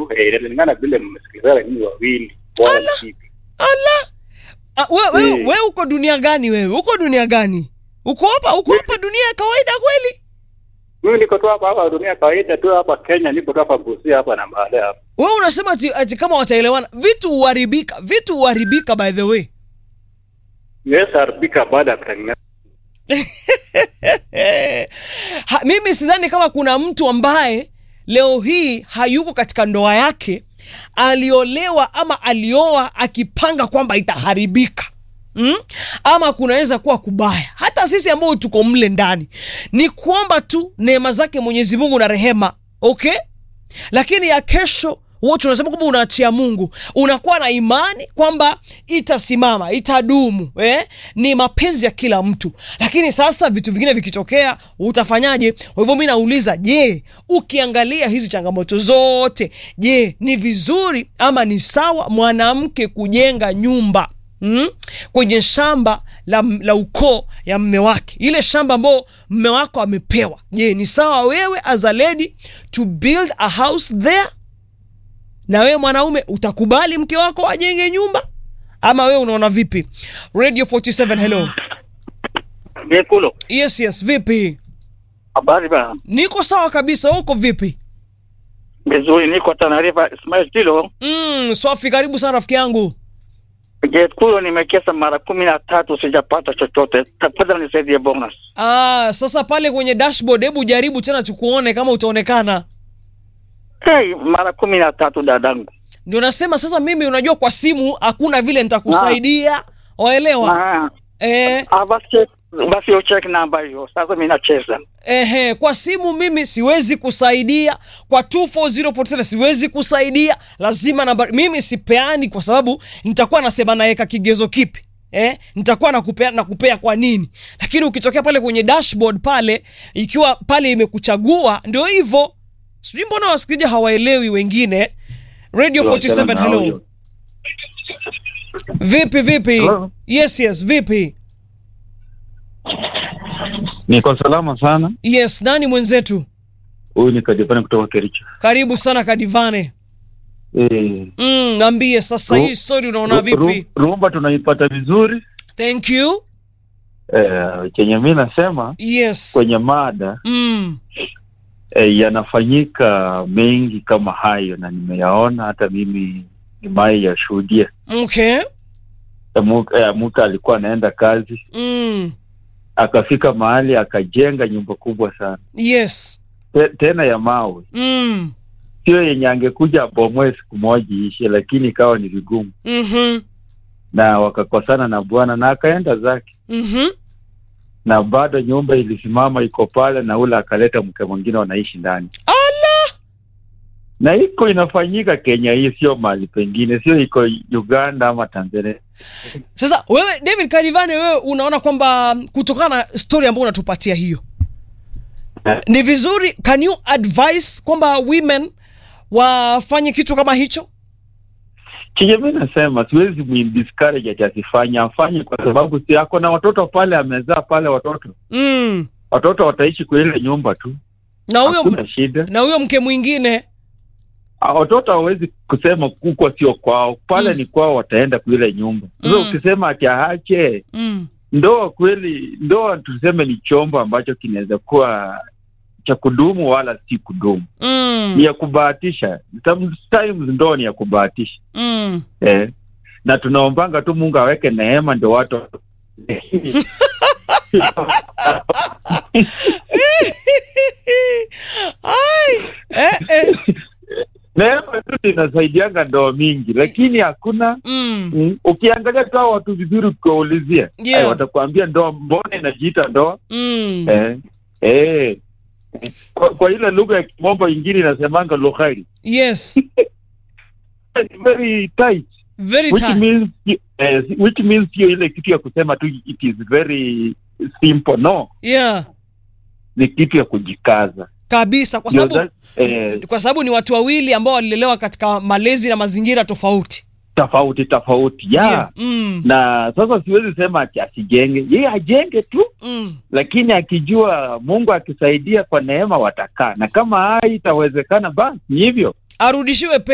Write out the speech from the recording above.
tu eh, inalingana vile mmesikilizana nyinyi wawili bora Ala. vipi. ala Ah, we, we, Eh. we uko dunia gani wewe uko dunia gani uko hapa uko hapa dunia ya kawaida kweli Mimi niko tu hapa hapa dunia kawaida tu hapa Kenya, niko tu hapa Busia hapa na mahali hapa. wewe unasema ati, ati kama wataelewana vitu huharibika vitu huharibika by the way Yes, haribika baada ya kutengeneza. ha, mimi sidhani kama kuna mtu ambaye leo hii hayuko katika ndoa yake aliolewa ama alioa akipanga kwamba itaharibika Mm? ama kunaweza kuwa kubaya hata sisi ambao tuko mle ndani ni kuomba tu neema zake mwenyezi mungu na rehema okay lakini ya kesho wote unasema kwamba unaachia mungu unakuwa na imani kwamba itasimama itadumu eh? ni mapenzi ya kila mtu lakini sasa vitu vingine vikitokea utafanyaje kwa hivyo mi nauliza je ukiangalia hizi changamoto zote je ni vizuri ama ni sawa mwanamke kujenga nyumba Mm? kwenye shamba la, la ukoo ya mme wake ile shamba ambao mme wako amepewa je ni sawa wewe as a lady to build a house there na wewe mwanaume utakubali mke wako ajenge nyumba ama wewe unaona vipi radio 47 hello Gekulo. yes yes vipi Habari bana. niko sawa kabisa wewe uko vipi Vizuri, niko Tanarifa Ismail Kilo. mm, swafi karibu sana rafiki yangu Gekulo nimekesa mara kumi na tatu sijapata chochote. Tafadhali nisaidie bonus. ah, sasa pale kwenye dashboard hebu jaribu tena tukuone kama utaonekana Hey, mara kumi na tatu dadangu. ndio nasema sasa mimi unajua kwa simu hakuna vile nitakusaidia waelewa Ah, eh, ah, basi basi ucheck namba hiyo. Sasa mimi nacheza. ehe, kwa simu mimi siwezi kusaidia kwa 24047 siwezi kusaidia lazima namba mimi sipeani kwa sababu nitakuwa nasema naweka kigezo kipi Eh, nitakuwa nakupea nakupea kwa nini lakini ukitokea pale kwenye dashboard pale ikiwa pale imekuchagua ndio hivyo sijui mbona wasikilizaji hawaelewi wengine radio 47 hello vipi vipi Hello. yes yes vipi Niko salama sana. yes nani mwenzetu Huyu ni Kadipani kutoka Kericho. karibu sana kadivane Eh, mm, naambie sasa Ru- hii story unaona ru- vipi ru- Rumba tunaipata vizuri. thank you Eh, chenye mi nasema yes kwenye mada mm, eh, yanafanyika mengi kama hayo, na nimeyaona hata mimi nimai yashuhudia. okay Eh, mu- eh, mtu alikuwa anaenda kazi mm, akafika mahali akajenga nyumba kubwa sana yes Te, tena ya mawe, mm, sio yenye angekuja abomoe siku moja ishe, lakini ikawa ni vigumu, mhm, na wakakosana na bwana na akaenda zake mhm. na bado nyumba ilisimama iko pale, na ule akaleta mke mwingine wanaishi ndani, ala na iko inafanyika Kenya hii, sio mahali pengine, sio iko Uganda ama Tanzania. sasa wewe david kadivane wewe unaona kwamba kutokana na story ambayo unatupatia hiyo ni vizuri can you advise kwamba women wafanye kitu kama hicho Chenye mi nasema siwezi mdiscourage ati asifanye, afanye kwa sababu si ako na watoto pale, amezaa pale watoto, mm. watoto wataishi kwa ile nyumba tu, na huyo hakuna shida. na huyo mke mwingine Ah, Watoto hawezi kusema kuko sio kwao, pale Mm. ni kwao, wataenda kwa ile nyumba. Sasa Mm. ukisema ati aache mm. ndoa kweli, ndoa tuseme ni chombo ambacho kinaweza kuwa cha kudumu wala si kudumu, Mm. ni ya kubahatisha. Sometimes ndoa ni ya kubahatisha Mm. eh. Na tunaombanga tu Mungu aweke neema ndio watu Ai, eh, eh. neema tu inasaidianga ndoa mingi, lakini hakuna Mm. mm, ukiangalia tu hao watu vizuri, ukiwaulizia Yeah. eh, watakuambia ndoa, mbona inajiita ndoa Mm. eh, eh. Kwa, kwa ile lugha ya kimombo ingine inasemanga lughari Yes, It's very tight very which tight. means eh, which means hiyo ile kitu ya kusema tu it is very simple no Yeah, ni kitu ya kujikaza kabisa kwa Ndio sababu that- eh, kwa sababu ni watu wawili ambao walilelewa katika malezi na mazingira tofauti. tofauti tofauti ya Yeah. Mm. na sasa siwezi sema ati asijenge yeye ajenge tu Mm. lakini akijua mungu akisaidia kwa neema watakaa na kama hai itawezekana basi ni hivyo Arudishiwe